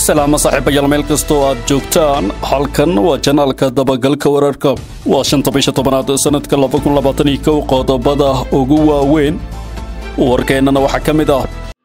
salaamo saaxiibayaal meel kastoo aad joogtaan halkan waa janaalka dabagalka wararka waa shanta bisha tobanaad sanadka labakunlabaataniyo qodobada ugu waaweyn warkeennana waxaa ka mid ah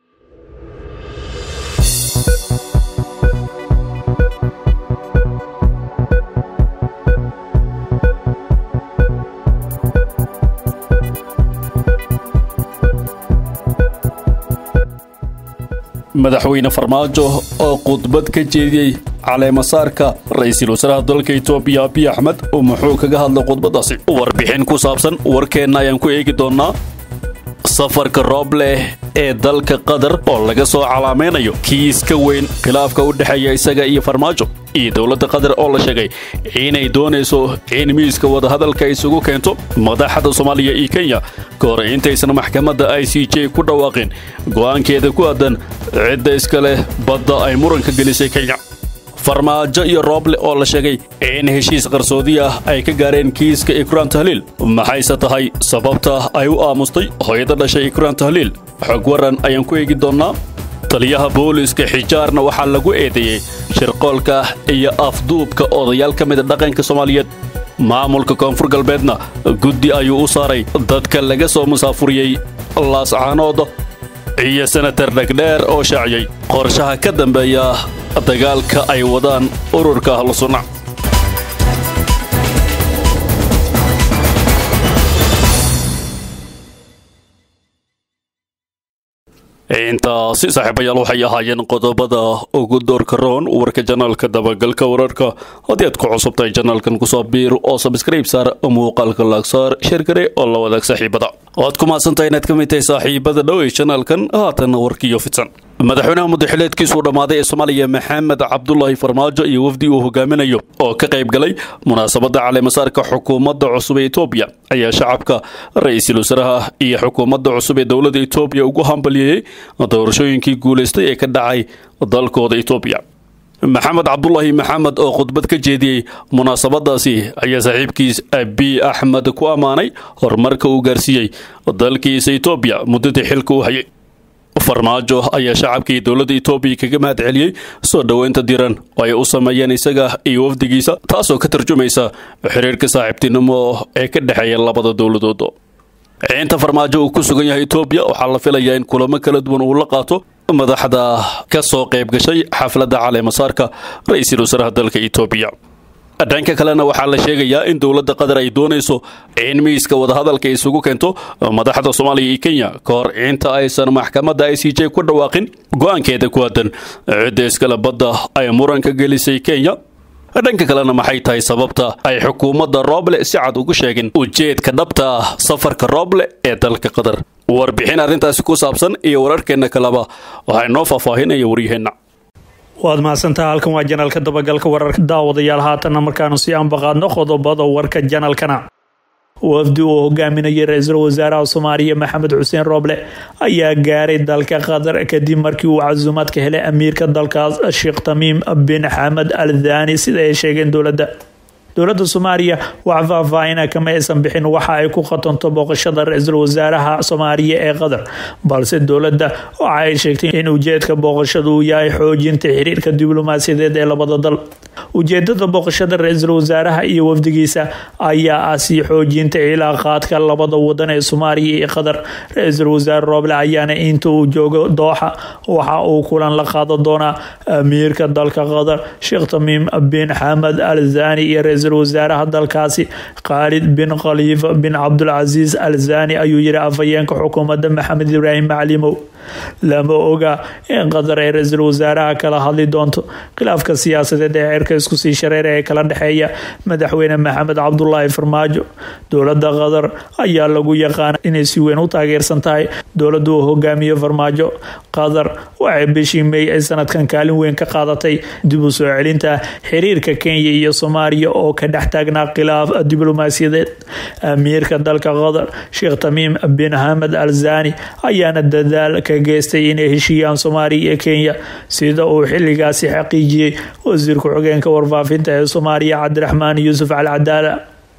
madaxweyne farmaajo oo khudbad ka jeediyey caleemasaarka ra-iisul wasaaraha dalka etoobiya abiy axmed muxuu kaga hadlay khudbaddaasi warbixin ku saabsan warkeenna ayaan ku eegi doonnaa safarka roob leh ee dalka qatar oo laga soo calaamaynayo kiiska weyn khilaafka u dhexeeya isaga iyo farmaajo iyo dowladda qatar oo la sheegay inay doonayso in miiska wadahadalka isugu keento madaxda soomaaliya iyo kenya ka hor intaysan maxkamadda i c j ku dhawaaqin go'aankeeda ku aadan cidda iska leh badda ay muranka gelisay kenya farmaajo iyo rooble oo la sheegay in heshiis qarsoodi ah ay ka gaareen kiiska ikraan tahliil maxayse tahay sababta ay u aamustay hooyada dhashay ikraan tahliil xog waran ayaan ku eegi doonnaa taliyaha booliiska xijaarna waxaa lagu eedeeyey shirqoolka iyo afduubka odayaal ka mida dhaqanka soomaaliyeed maamulka koonfur galbeedna guddi ayuu u saaray dadka laga soo musaafuriyey laascaanooda iyo senatar dhegdheer oo shaaciyey qorshaha ka dambeeya dagaalka ay wadaan ururka ahlusunnac intaasi saaxiibayaal waxay ahaayeen qodobada ugu doorka roon warka janaalka dabagalka wararka haddii aad ku cusubtahay janaalkan kusoo biir oo sabskrayb saar muuqaalka laagsaar sheergare oo la wadaag saaxiibada waad ku mahadsantahay inaad ka mid tahay saaxiibada dhow ee janaalkan haatan warkiyo fidsan madaxweynaha muddaxileedkiisuu dhammaaday ee soomaaliya maxamed cabdulaahi farmaajo iyo wafdi uu hogaaminayo oo ka qayb galay munaasabadda caleemasaarka xukuumadda cusub ee etoobiya ayaa shacabka ra-iisul wasaaraha iyo xukuumadda cusub ee dowladda etoobiya ugu hambalyeeyey doorashooyinkii guulaystay ee ka dhacay dalkooda etoobiya maxamed cabdulaahi maxamed oo khudbad ka jeediyey munaasabadaasi ayaa saaxiibkiis abiy axmed ku ammaanay horumarka uu gaarsiiyey dalkiisa etoobiya muddadii xilka u hayay farmaajo ayaa shacabkii dowladda etoobiya kaga mahad celiyey soo dhoweynta diran oo ay u sameeyeen isaga iyo wafdigiisa taasoo ka tarjumaysa xiriirka saaxiibtinimo ee ka dhexeeya labada dowladood inta farmaajo uu ku sugan yahay etoobiya waxaa la filayaa in kulamo kala duwan uu la qaato madaxda ka soo qayb gashay xafladda caleemasaarka ra-iisul wasaaraha dalka etoobiya dhanka kalena waxaa la sheegayaa in dowladda qatar ay doonayso in miiska wadahadalka isugu keento madaxda soomaaliya iyo kenya ka hor inta aysan maxkamadda i c j ku dhawaaqin go'aankeeda ku aadan cidda iskale badda ay muranka gelisay kenya dhanka kalena maxay tahay sababta ay xukuumadda rooble si cad ugu sheegin ujeedka dhabta ah safarka rooble ee dalka qatar warbixin arrintaasi ku saabsan iyo wararkeenna kaleba waxaa inoo faahfaahinaya waryaheenna waad mahadsantaha halkan waa janaalka dabagalka wararka daawadayaal haatanna markaanu sii anbaqaadno qodobada warka janaalkana wafdi uu hogaaminayay ra-iisul wasaaraha soomaaliya maxamed xuseen rooble ayaa gaaray dalka qatar kadib markii uu casuumaad ka helay amiirka dalkaas sheekh tamiim bin xamed al thani sida ay sheegeen dowladda dowladda soomaaliya wax faahfaahina kama aysan bixin waxa ay ku khatanto booqashada ra-iisul wasaaraha soomaaliya ee qatar balse dowladda waxa ay sheegtay in ujeedka booqashadu uu yahay xoojinta xiriirka diblomaasiyadeed ee labada dal ujeedada booqashada ra-iisul wasaaraha iyo wafdigiisa ayaa ah sii xoojinta cilaaqaadka labada wadan ee soomaaliya iyo qatar ra-iisul wasaare rooble ayaana inta uu joogo dooxa waxa uu kulan la qaadan doonaa amiirka dalka qatar sheekh tamiim bin xamed al zani iyo ra-iisul wasaaraha dalkaasi khaalid bin khaliifa bin cabdulcasiis al zani ayuu yiri afhayeenka xukuumadda maxamed ibraahim maclimow lama oga in qatar ay ra-iisul wasaaraha kala hadli doonto khilaafka siyaasadeed ee cirka isku sii shareera ee kala dhexeeya madaxweyne maxamed cabdulaahi farmaajo dowladda qatar ayaa lagu yaqaana inay si weyn u taageersan tahay dowladda uu hogaamiyo farmaajo qatar waxay bishii meey ay sanadkan kaalin weyn ka qaadatay dib u soo celinta xiriirka kenya iyo soomaaliya oo ka dhex taagnaa khilaaf diblomaasiyadeed amiirka dalka qatar sheekh tamiim bin hamed al zani ayaana dadaal ka geystay inay heshiiyaan soomaaliya iyo kenya sida uu xiligaasi xaqiijiyey wasiir ku-xigeenka warfaafinta ee soomaaliya cabdiraxmaan yuusuf al cadaala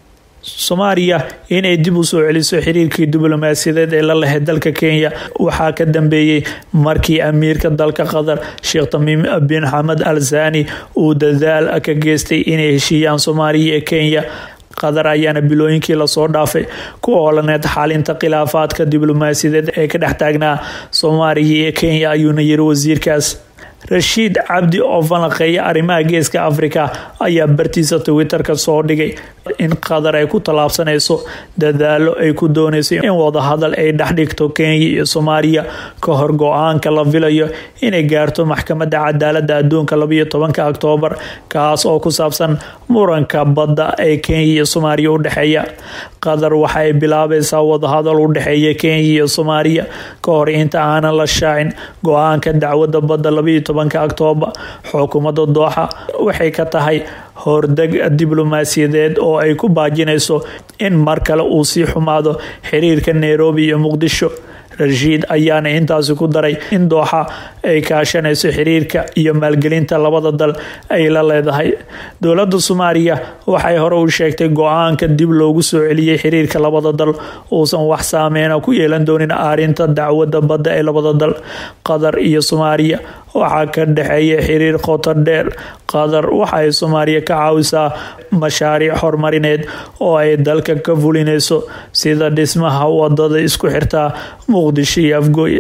soomaaliya inay dib u soo celiso xiriirkii diblomaasiyadeed ee la lahayd dalka kenya waxaa ka dambeeyey markii amiirka dalka qatar sheekh tamiim bin xamed al sani uu dadaal ka geystay inay heshiiyaan soomaaliya ee kenya qatar ayaana bilooyinkii lasoo dhaafay ku oolaneed xalinta khilaafaadka diblomaasiyadeed ee ka dhex taagnaa soomaaliya iyo kenya ayuuna yiri wasiirkaas rashiid cabdi oo falanqeeya arrimaha geeska afrika ayaa bartiisa twitterka soo dhigay in qatar ay ku tallaabsanayso dadaalo ay ku doonayso in wadahadal ay dhexdhigto kenya iyo soomaaliya ka hor go-aanka la filayo inay gaarto maxkamadda cadaalada adduunka labayo tobanka oktoobar kaas oo ku saabsan muranka badda ee kenya iyo soomaaliya u dhexeeya qatar waxaay bilaabaysaa wadahadal u dhexeeya kenya iyo soomaaliya ka hor inta aanan la shaacin go-aanka dacwadda badda labayo tobanka oktoobar xukuumadda dooxa waxay ka tahay hordeg diblomaasiyadeed oo ay ku baajinayso in mar kale uu sii xumaado xiriirka nairobi iyo muqdisho rashiid ayaana intaasi ku daray in dooxa ay kaashanayso xiriirka iyo maalgelinta labada dal ay la leedahay dowladda soomaaliya waxay hore u sheegtay go-aanka dib loogu soo celiyey xiriirka labada dal uusan wax saameyna ku yeelan doonin aarinta dacwadda badda ee labada dal qatar iyo soomaaliya waxaa ka dhexeeya xiriir qoto dheer qatar waxa ay soomaaliya ka caawisaa mashaariic horumarineed oo ay dalka ka fulinayso sida dhismaha wadada isku xirtaa muqdisho iyo afgooye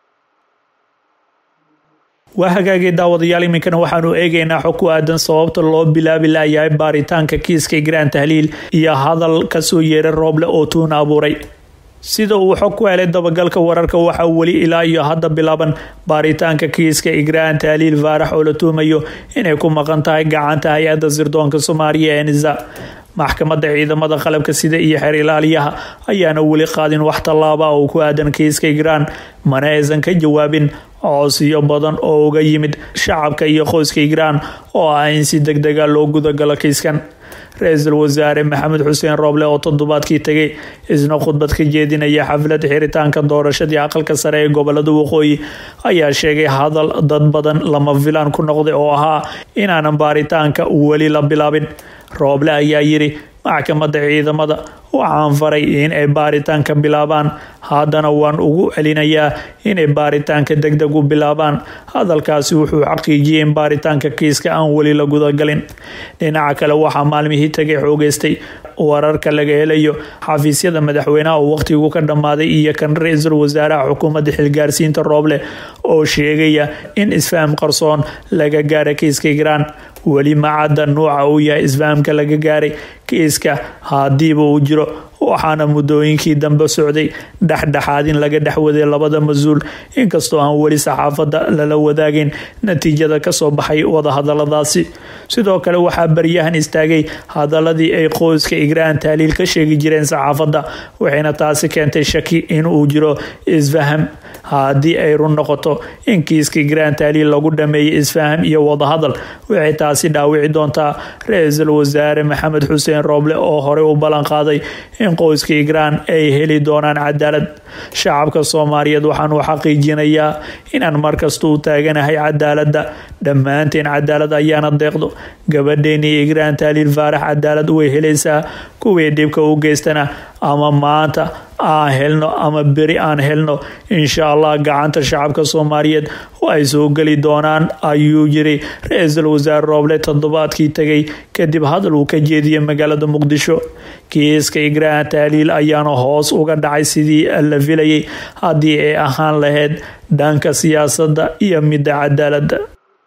waa hagaagay daawadayaal iminkana waxaanu eegaynaa xog ku aadan sababta loo bilaabi layahay baaritaanka kiiska igraan tahliil iyo hadal kasoo yeeray rooble oo tuun abuuray sida uu xog ku helay dabagalka wararka waxaa weli ilaa iyo hadda bilaaban baaritaanka kiiska igraan tahliil faarax oo la tuumayo inay ku maqan tahay gacanta hay-adda sirdoonka soomaaliya ee nisa maxkamadda ciidamada qalabka sida iyo xeer ilaaliyaha ayaana weli qaadin wax tallaaba oo ku aadan kiiska igraan mana aysan ka jawaabin coosiyo badan oo uga yimid shacabka iyo qoyska igraan oo ah in si deg dega loo gudagalo kiiskan ra-iisul wasaare maxamed xuseen rooble oo toddobaadkii tegay isna khudbad ka jeedinaya xaflad xiritaanka doorashadii aqalka sare ee gobolada waqooyi ayaa sheegay hadal dad badan lama filaan ku noqday oo ahaa inaanan baaritaanka weli la bilaabin rooble ayaa yiri maxkamadda ciidamada waxaan faray in ay baaritaanka bilaabaan haddana waan ugu celinayaa inay baaritaanka degdeg u bilaabaan hadalkaasi wuxuu xaqiijiyey in baaritaanka kiiska aan weli la gudagalin dhinaca kale waxaa maalmihii tagay xoogeystay wararka laga helayo xafiisyada madaxweynaha oo waqtigu ka dhammaaday iyo kan ra-iisul wasaaraha xukuumadda xilgaarsiinta rooble oo sheegaya in isfaham qarsoon laga gaara kiiska igraan weli macadda nuuca uu yahay isfahamka laga gaaray kiiska hadiiba uu jiro waxaana muddooyinkii dambe socday dhexdhexaad in laga dhexwaday labada mas-uul inkastoo aan weli saxaafadda lala wadaagin natiijada kasoo baxay wadahadaladaasi sidoo kale waxaa baryahan istaagay hadaladii ay qoyska igraan taaliil ka sheegi jireen saxaafadda waxayna taasi keentay shaki inuu jiro isfaham haddii ay run noqoto in kiiska igraan taaliil lagu dhameeyay isfaham iyo wadahadal waxay taasi dhaawici doontaa ra-iisul wasaare maxamed xuseen rooble oo horey u ballan qaaday in qoyska igraan ay heli doonaan cadaalad shacabka soomaaliyeed waxaanu xaqiijinayaa inaan markasta u taaganahay cadaaladda dhammaanteen cadaalad ayaana deeqdo gabadheeni igraan taaliil faarax cadaalad way helaysaa kuwii dhibka u geystana ama maanta aan helno ama beri aan helno insha allah gacanta shacabka soomaaliyeed ay soo geli doonaan ayuu yiri ra-iisul wasaare rooble toddobaadkii tegay kadib hadal uu ka jeediyay magaalada muqdisho kiiska igraan taaliil ayaana hoos uga dhacay sidii la filayay haddii ay ahaan lahayd dhanka siyaasadda iyo midda cadaaladda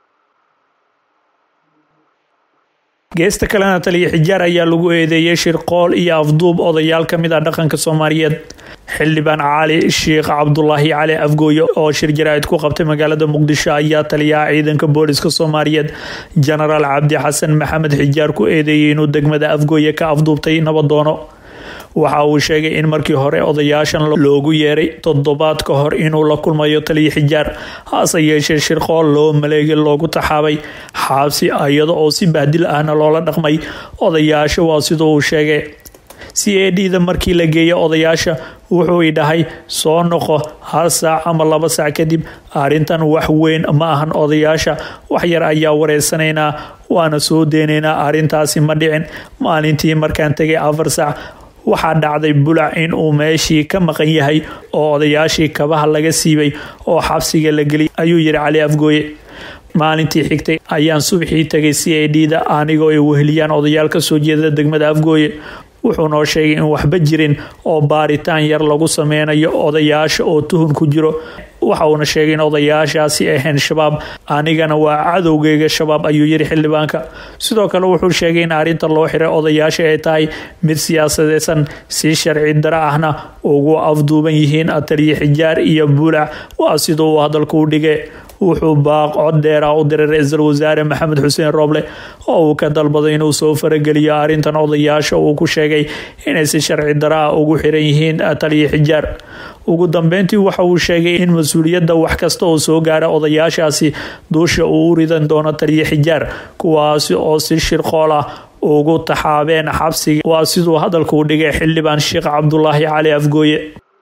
geesta kalena taliya xijaar ayaa lagu eedeeyay shirqool iyo afduub odayaal ka mid ah dhaqanka soomaaliyeed xildhibaan cali sheekh cabdulaahi cali afgooye oo shir jaraa'id ku qabtay magaalada muqdisho ayaa taliyaha ciidanka booliska soomaaliyeed jenaraal cabdi xasan maxamed xijaar ku eedeeyay inuu degmada afgooye ka afduubtay nabadoono waxa uu sheegay in markii hore odayaashan loogu yeeray toddobaad ka hor inuu la kulmayo taliya xijaar hase yeeshee shirqool loo maleegay loogu taxaabay xaabsi iyada oo si bahdil ahna loola dhaqmay odayaasha waa sida uu sheegay c a d da markii la geeya odayaasha wuxuu i dhahay soo noqo hal saac ama laba saac kadib arrintan wax weyn ma ahan odayaasha wax yar ayaa wareysanaynaa waana soo deynaynaa arrintaasi ma dhicin maalintii markaan tegay afar saac waxaa dhacday bulac in uu meeshii ka maqan yahay oo odayaashii kabaha laga siibay oo xabsiga la geliyay ayuu yidhi cali afgooye maalintii xigtay ayaan subaxii tegay c a d da anigoo ay weheliyaan odayaal ka soo jeeda degmada afgooye wuxuu noo sheegay in waxba jirin oo baaritaan yar lagu sameynayo odayaasha oo tuhun ku jiro waxa uuna sheegay in odayaashaasi ahayn shabaab anigana waa cadowgeyga shabaab ayuu yiri xildhibaanka sidoo kale wuxuu sheegay in arrinta loo xiray odayaasha ay tahay mid siyaasadeysan si sharci dara ahna ugu afduuban yihiin ataliye xijaar iyo buulac waa sida uu hadalku u dhigay wuxuu baaq cod dheera u diray ra-iisul wasaare maxamed xuseen rooble oo uu ka dalbaday inuu soo farageliyo arrintan odayaasha uu ku sheegay inay si sharci dara ah ugu xiran yihiin taliye xijaar ugu dambeyntii waxa uu sheegay in mas-uuliyadda wax kasta oo soo gaara odayaashaasi duusha uu u ridan doono taliye xijaar kuwaasi oo si shirqool ah ugu taxaabeen xabsiga waa siduu hadalku u dhigay xildhibaan sheekh cabdulaahi cali afgooye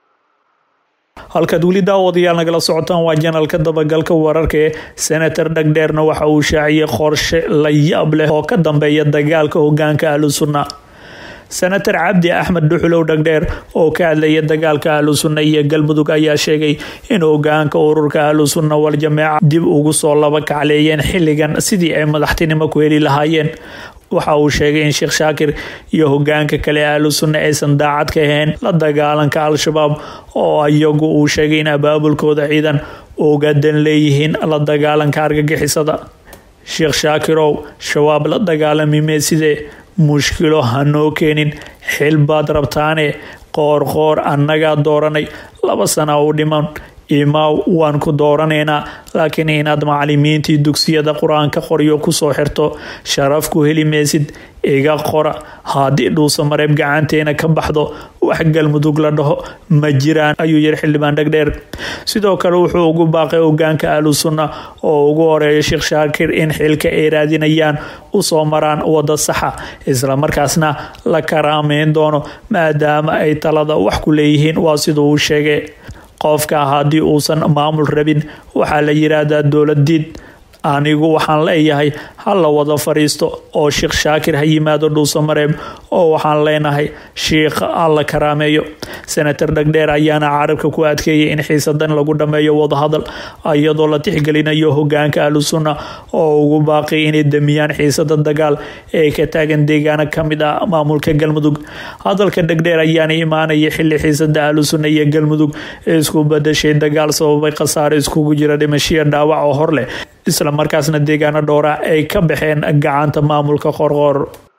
halkaad weli daawadayaal nagala socotaan waa janalka dabagalka wararka ee senator dhagdheerna waxa uu shaaciyey qorshe la yaab leh oo ka dambeeya dagaalka hogaanka ahlu sunna senator cabdi axmed dhuxulow dhagdheer oo ka hadlaya dagaalka ahlu sunna iyo galmudug ayaa sheegay in hogaanka ururka ahlu sunna wal jameeca dib ugu soo laba kacleeyeen xilligan sidii ay madaxtinimo ku heli lahaayeen waxa uu sheegay in sheekh shaakir iyo hogaanka kale ahlu sunna aysan daacad ka ahayn la dagaalanka al-shabaab oo iyagu uu sheegay in abaabulkooda ciidan ugadan leeyihiin la dagaalanka argagixisada sheekh shaakirow shabaab la dagaalami meesidee mushkilo hanoo keenin xil baad rabtaane qoor qoor annagaa dooranay laba sana u dhiman imaaw waan ku dooranaynaa laakiin inaad macalimiintii dugsiyada qur-aanka qoryo kusoo xirto sharaf ku heli maysid iga qora haddii dhuusa mareeb gacanteena ka baxdo wax galmudug la dhaho ma jiraan ayuu yiri xildhibaan dhagdheer sidoo kale wuxuu ugu baaqay hogaanka ahlu sunna oo ugu horeeya sheekh shaakir in xilka ay raadinayaan usoo maraan wada saxa islamarkaasna la karaameyn doono maadaama ay talada wax ku leeyihiin waa siduu uu sheegay qofka haddii uusan maamul rabin waxaa la yiraahdaa dowladiid anigu waxaan leeyahay ha la wada fadhiisto oo sheekh shaakir ha yimaado dhuusamareeb oo waxaan leenahay shiikh alla karaameeyo senator dhagdheer ayaana carabka ku adkeeyay in xiisadan lagu dhammeeyo wadahadal iyadoo la tixgelinayo hogaanka ahlu sunna oo ugu baaqay inay damiyaan xiisada dagaal ee ka taagan deegaano kamid ah maamulka galmudug hadalka dhagdheer ayaana imaanaya xili xiisada ahlu sunna iyo galmudug ee isku badashay dagaal sababay khasaare iskugu jira dhimashiya dhaawac oo hor leh isla markaasna deegaano dhowra ay ka baxeen gacanta maamulka qorqoor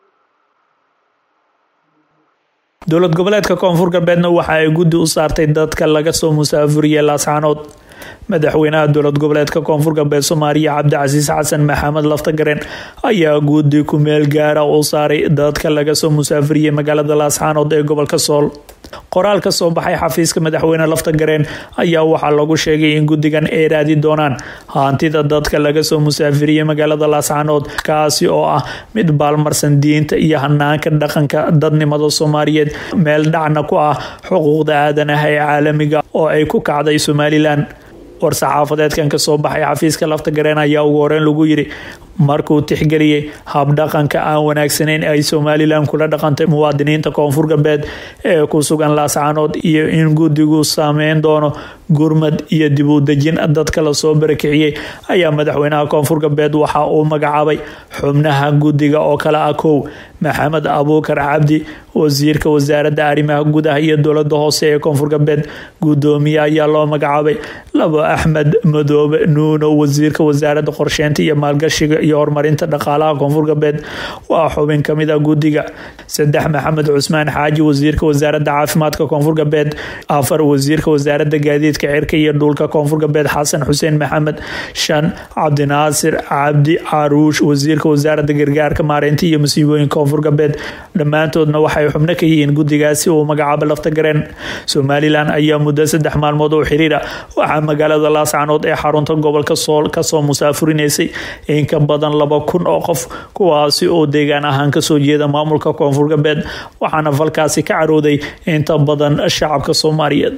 dowlad goboleedka koonfur galbeedna waxa ay guddi u saartay dadka laga soo musaafuriyey laascaanood madaxweynaha dowlad goboleedka koonfur galbeed soomaaliya cabdicasiis xasan maxamed laftagaren ayaa guddi ku meel gaara u saaray dadka laga soo musaafuriyey magaalada laascaanood ee gobolka sool qoraal ka soo baxay xafiiska madaxweyne laftagareen ayaa waxaa lagu sheegay in guddigan ay raadi doonaan hantida dadka laga soo musaafiriyey magaalada laascaanood kaasi oo ah mid baalmarsan diinta iyo hanaanka dhaqanka dadnimada soomaaliyeed meel dhacna ku ah xuquuqda aadanaha ee caalamiga oo ay ku kacday somalilan war-saxaafadeedkan ka soo baxay xafiiska laftagareen ayaa ugu horeyn lagu yiri markuu tixgeliyey habdhaqanka aan wanaagsaneyn ay somalilan kula dhaqantay muwaadiniinta koonfur galbeed ee ku sugan laascaanood iyo in guddigu saameyn doono gurmad iyo dib u dejin dadka lasoo barakiciyey ayaa madaxweynaha koonfur galbeed waxa uu magacaabay xubnaha guddiga oo kale ah kow maxamed abuukar cabdi wasiirka wasaaradda arrimaha gudaha iyo dowlada hoose ee koonfur galbeed gudoomiye ayaa loo magacaabay labo axmed madoobe nuuno wasiirka wasaaradda qorsheynta iyo maalgashiga iyo horumarinta dhaqaalaha koonfur galbeed waa xubin kamid a guddiga saddex maxamed cusmaan xaaji wasiirka wasaaradda caafimaadka koonfur galbeed afar wasiirka wasaaradda gaadiidka cirka iyo dhulka koonfur galbeed xasan xuseen maxamed shan cabdinaasir cabdi caruush wasiirka wasaaradda gargaarka maareynta iyo masiibooyinka koonfur galbeed dhammaantoodna waxay xubno ka yihiin guddigaasi uu magacaabo laftagareen somalilan ayaa muddo saddex maalmood oo xiriira waxaa magaalada laascaanood ee xarunta gobolka sool kasoo musaafurinaysay in ka badan laba kun oo qof kuwaasi oo deegaan ahaan kasoo jeeda maamulka koonfur galbeed waxaana falkaasi ka carooday inta badan shacabka soomaaliyeed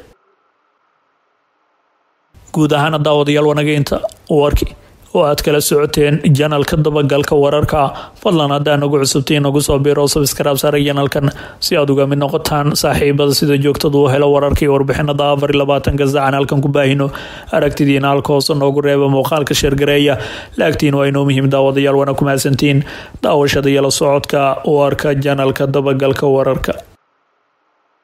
guud ahaana daawadayaal wanageynta warki oo aad kala socoteen janalka dabagalka wararka fadlan haddaa nagu cusubtay nagu soo biiro sabskraib saara janalkan si aad uga mid noqotaan saaxiibada sida joogtadu u helo wararka iyo warbixinada afar iyo labaatanka saacan halkan ku baahino aragtidiina halka hoose noogu reeba muuqaalka sheergareeya laagtiin waa inoo muhiim daawadayaal wana ku mahadsantiin daawashada iyo la socodka warka janalka dabagalka wararka